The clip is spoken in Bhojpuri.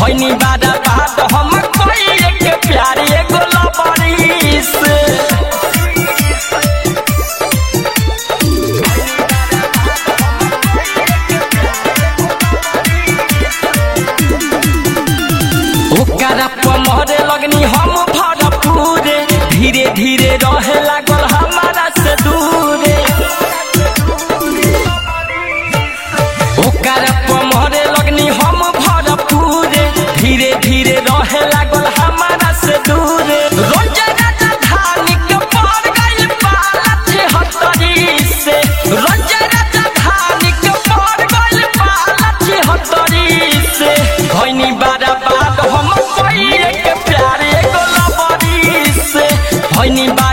भैनी बारा बात हम कोई के प्यार एगो लबरी से ओकरा पमरे लगनी हम भरपूरे धीरे धीरे रहे लागल हमारा से दूरे ओकरा पमरे लगनी हम भरपूरे धीरे धीरे रहे लागल हमारा से दूरे रोज राजा धानी के पड़ गइल पाला छिहत्तरी से रोज राजा धानी के पड़ गइल पाला छिहत्तरी से भैनी बारा बाद हम कोई के प्यार एगो लबरी से भैनी बा